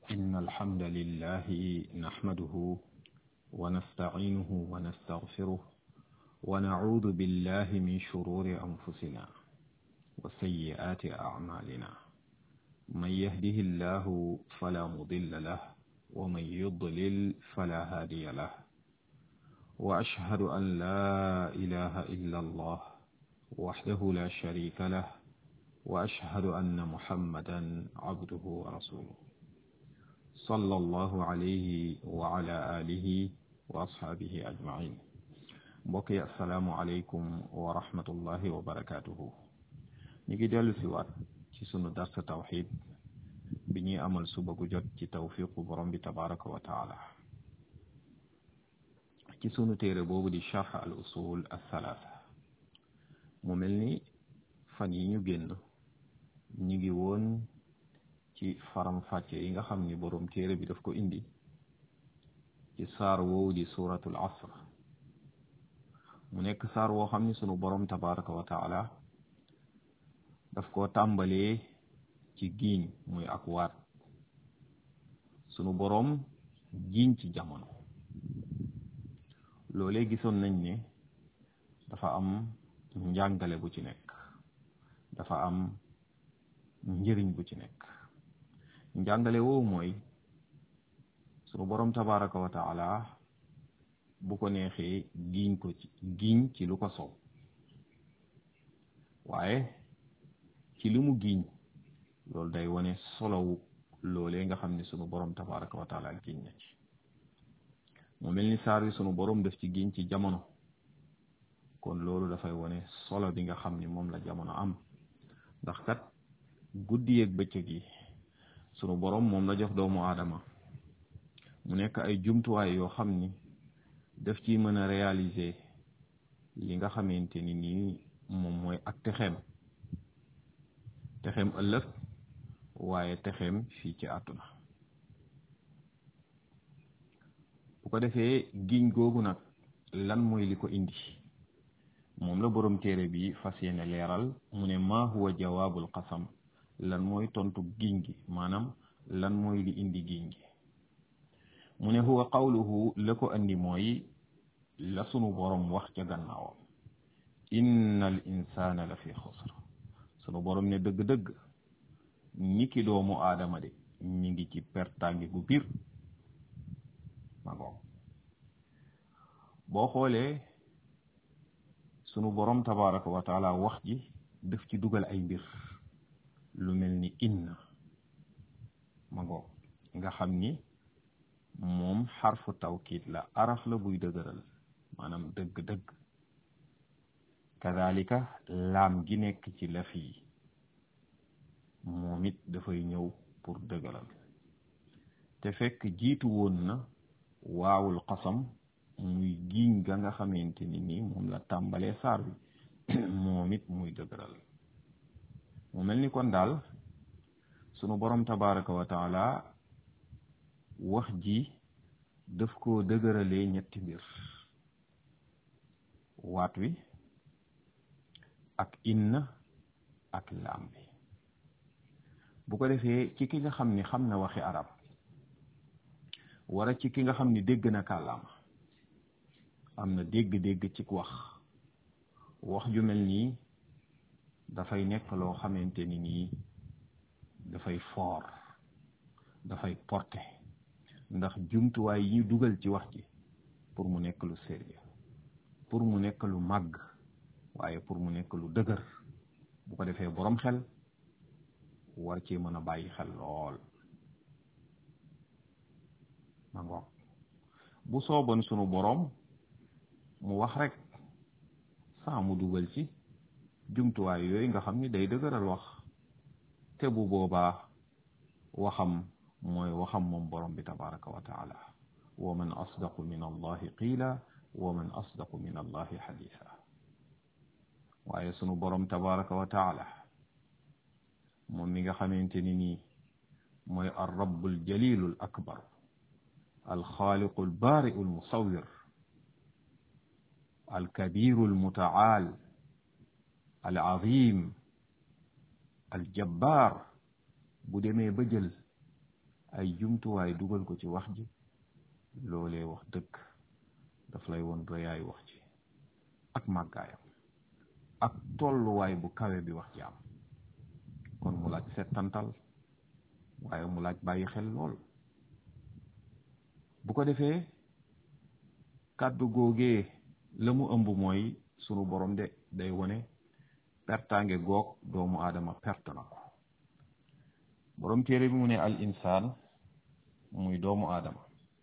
إن الحمد لله نحمده ونستعينه ونستغفره ونعوذ بالله من شرور أنفسنا وسيئات أعمالنا من يهده الله فلا مضل له ومن يضلل فلا هادي له وأشهد أن لا إله إلا الله وحده لا شريك له وأشهد أن محمدا عبده ورسوله صلى الله عليه وعلى آله وأصحابه أجمعين mbokki asalaamualeykum wa rahmatullahi wa barakaatuhu ñu ngi dellu si waat ci sunu darsa tawxid bi ñuy amal suba gu jot ci tawfiqu borom bi tabaraka wa taala ci sunu téere boobu di charx al usul althalaatha mu mel ni fan yi ñu génn ñu ngi woon ci faram fàcce yi nga xam ni borom téere bi daf ko indi ci saar woowu di suratul asr mu nekk saar woo xam ni sunu borom tabaraka wa taala daf ko tàmbalee ci giiñ muy ak waat sunu borom giiñ ci jamono loolee gisoon nañ ne dafa am njàngale bu ci nekk dafa am njëriñ bu ci nekk njàngale woowu mooy sunu borom tabaraka wa taala bu ko neexee giiñ ko ci giiñ ci lu ko sow waaye ci li mu giiñ loolu day wane solowu loolee nga xam ne sunu borom tabaraka wa taala giiñ na ci mu mel ni saar wi sunu borom def ci giiñ ci jamono kon loolu dafay wane solo bi nga xam ni moom la jamono am ndax kat guddi yeeg bëccëg yi sunu borom moom la jox doomu aadama mu nekk ay jumtuwaay yoo xam ni daf ci mën a réaliser li nga xamante ni nii moom mooy ak texeem texeem ëllëg waaye texeem fii ci àdduna bu ko defee giñ googu nag lan mooy li ko indi moom la borom téere bi fas yéene leeral mu ne maa huwa jawaabul qasam lan mooy tontu giñ gi maanaam lan mooy li indi giñ gi mu ne huwa qawluhu la ko andi mooy la sunu borom wax ca gannaawam inna al insana la fi xusr sunu borom ne dëgg-dëgg ni ki doomu aadama de ñi ngi ci pertangi gu biir ma ngoog boo xoolee sunu borom tabaraka wa taala wax ji daf ci dugal ay mbir lu mel ni inna ma ngoog nga xam ni moom xarfu tawkiid la araf la buy dëgëral maanaam dëgg-dëgg kadalika laam gi nekk ci laf yi moom it dafay ñëw pour dëgëral te fekk jiitu woon na waawul xasam muy giiñ ga nga xamante ni nii moom la tàmbalee saar bi moom it muy dëgëral mu mel ni kon daal sunu borom tabaraka wa taala wax ji daf ko dëgëralee ñetti mbir waat wi ak inna ak laam bi bu ko defee ci ki nga xam ni xam na waxi arab wara ci ki nga xam ni dégg na kàllaama am na dégg-dégg ci wax wax ju mel nii dafay nekk loo xamante ni nii dafay foor dafay porté ndax jumtuwaay yi dugal ci wax ji pour mu nekk lu sérieux pour mu nekk lu màgg waaye pour mu nekk lu dëgër bu ko defee boroom xel war ci mën a bàyyi xel lool ma ngoog bu sooban sunu boroom mu wax rek saa mu dugal ci jumtuwaay yooyu nga xam ni day dëgëral wax te bu boobaa waxam mooy waxam moom borom bi tabaraka wa taala wa man asdaqu min allahi qiila wa man asdaqu min allahi xadisa waaye sunu borom tabaraka wa taala moom mi nga xamante ni nii mooy al rabu al jalilu al akbar al xaaliqu al baari'u al musawir al kabiru al mutaal al azim al jabbaar bu demee ba jël ay jumtuwaay dugal ko ci wax ji loolee wax dëgg daf lay woon rëyaay wax ci ak màggaayam ak tolluwaay bu kawe bi wax ji am kon mu laaj settantal waaye mu laaj bàyyi xel lool bu ko defee kàddu googee la mu ëmb mooy sunu borom de day wone pertaange goog doomu aadama perte na ko borom téere bi mu ne al insaan muy doomu aadama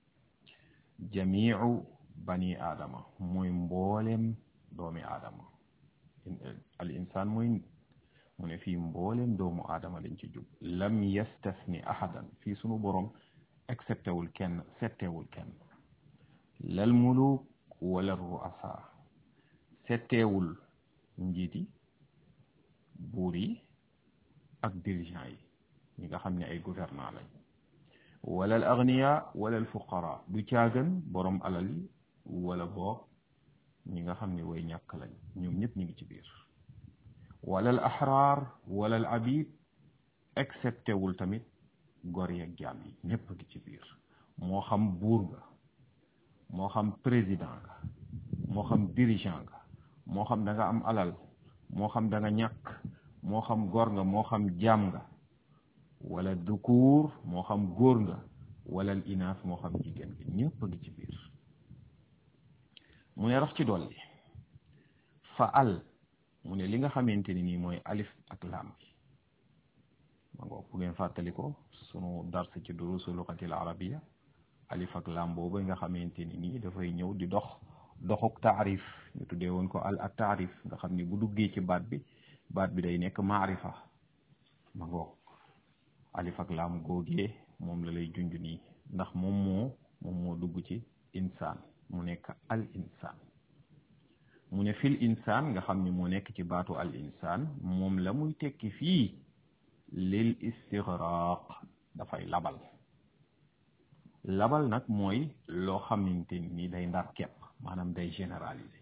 jamiu bani aadama muy mboolem doomi aadama al insaan muy mu ne fii mboolem doomu aadama lañ ci jub lam yastasni ahadan fii sunu borom excepté wul kenn settewul kenn lal muluk wala ruasa setteewul njiit yi buur yi ak dirigeant yi ñi nga xam ne ay gouvernant lañ wala al agniya wala al fuqara du caagan borom alal yi wala boog ñi nga xam ne way ñàkk lañ ñoom ñëpp ñu ngi ci biir wala al ahrar wala al abid excepté wul tamit gor yeeg jaam yi ñëpp ngi ci biir moo xam buur nga moo xam président nga moo xam dirigeant nga moo xam da nga am alal moo xam da nga ñàkk moo xam gor nga moo xam jaam nga wala dukuur moo xam góor nga wala al inaas moo xam jigéen nga ñëpp a ngi ci biir mu ne rax ci dolli fa al mu ne li nga xamante ni nii mooy alif ak laam bi ma ngo bu ngeen fàttali ko sunu dars ci durusu luqatil arabiya alif ak laam boobu nga xamante ni nii dafay ñëw di dox doxuk taarif ñu tuddee woon ko al ak taarif nga xam ni bu duggee ci baat bi baat bi day nekk maarifa ma ngoog alif ak laam googee moom la lay junj nii ndax moom moo moom moo dugg ci insaan mu nekk al insaan mu ne fil insaan nga xam ni moo nekk ci baatu al insaan moom la muy tekki fii lil istigraq dafay labal labal nag mooy loo xamante ni day ndar kepp maanaam day généraliser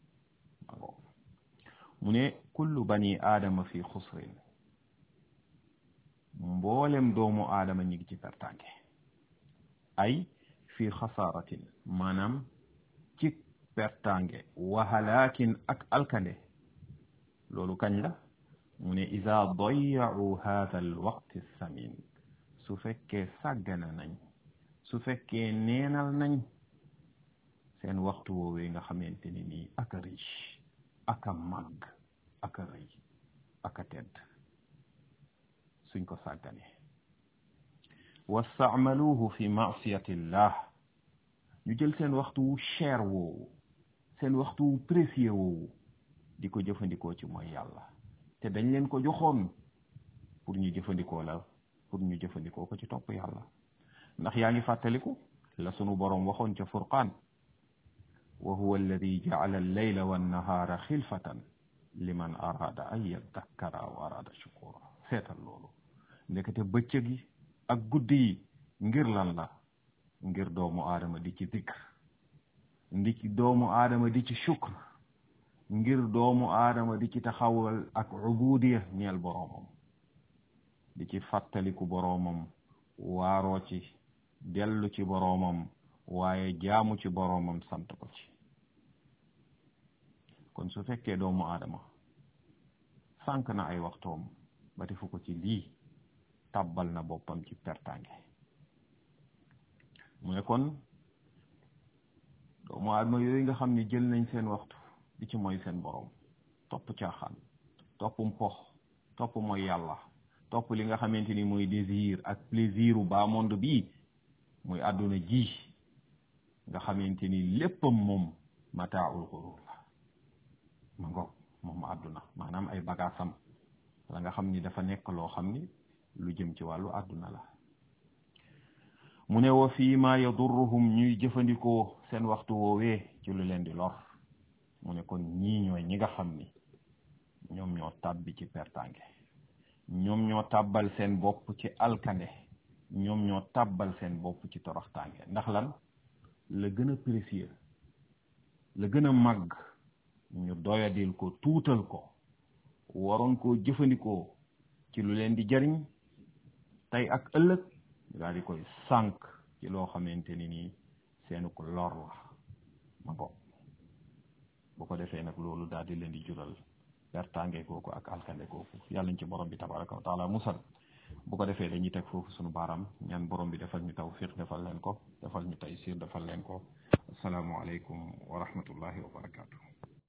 mu ne kullu bani aadama fi xusrin mboolem doomu aadama ñi ngi ci pertange ay fi xasaaratin maanaam ci pertange wa halaakin ak alkande loolu kañ la mu ne ida dayacu hada al waqti samin su fekkee sàggana nañ su fekkee neenal nañ seen waxtu woowee nga xamante ni nii aka riche aka màgg aka rëy aka tedd suñ ko sàggane wastaamaluhu fi maasiyatillah ñu jël seen waxtu wu cher woowu seen waxtu wu précieux woowu di ko jëfandikoo ci mooy yàlla te dañ leen ko joxoon pour ñu jëfandikoo la pour ñu jëfandikoo ko ci topp yàlla ndax yaa ngi fàttaliku la sunu boroom waxoon ca furqaan wa huwa alladi jacala allayla wannahaara xilfatan liman araada an yaddakkara aw araada shukura seetal loolu ndekete bëccëg yi ak guddi yi ngir lan la ngir doomu aadama di ci dikr ndi ci doomu aadama di ci shukr ngir doomu aadama di ci taxawal ak ubudiya ñeel boroomam di ci fàttaliku boroomam waaroo ci dellu ci boroomam waaye jaamu ci boroomam sant ko ci kon su fekkee doomu aadama sànq na ay waxtoom ba defu ko ci lii tàbbal na boppam ci pertange mu ne kon doomu aadama yooyu nga xam ne jël nañ seen waxtu di ci mooy seen boroom topp caaxaan topp mpox topp mooy yàlla topp li nga xamante ni mooy désir ak plaisir u bas monde bii muy àdduna ji nga xamante ni léppam moom mataaul xurur la ma ngoog moom àdduna maanaam ay bagaasam la nga xam ni dafa nekk loo xam ni lu jëm ci wàllu àdduna la mu ne wa fii ma yadurruhum ñuy jëfandikoo seen waxtu woowee ci lu leen di lor mu ne kon ñii ñooy ñi nga xam ni ñoom ñoo tàbbi ci pertange ñoom ñoo tàbbal seen bopp ci alkande ñoom ñoo tàbbal seen bopp ci toroxtaange ndax lan la gën a précieux la gën a màgg ñu doyadil ko tuutal ko waroon koo jëfandikoo ci lu leen di jariñ tey ak ëllëg daal di koy sànq ci loo xamante ni nii seenu ko lor la ma bopp bu ko defee nag loolu daal di leen di jural pertange kooku ak alkande kooku yàlla ñu ci borom bi tabaraka wa taala musal bu ko defee dañuy teg foofu sunu baaraam ñaan borom bi defal ñu tawfiq defal leen ko defal ñu taysir defal leen ko asalaamualeykum wa rahmatullahi wa barakatuh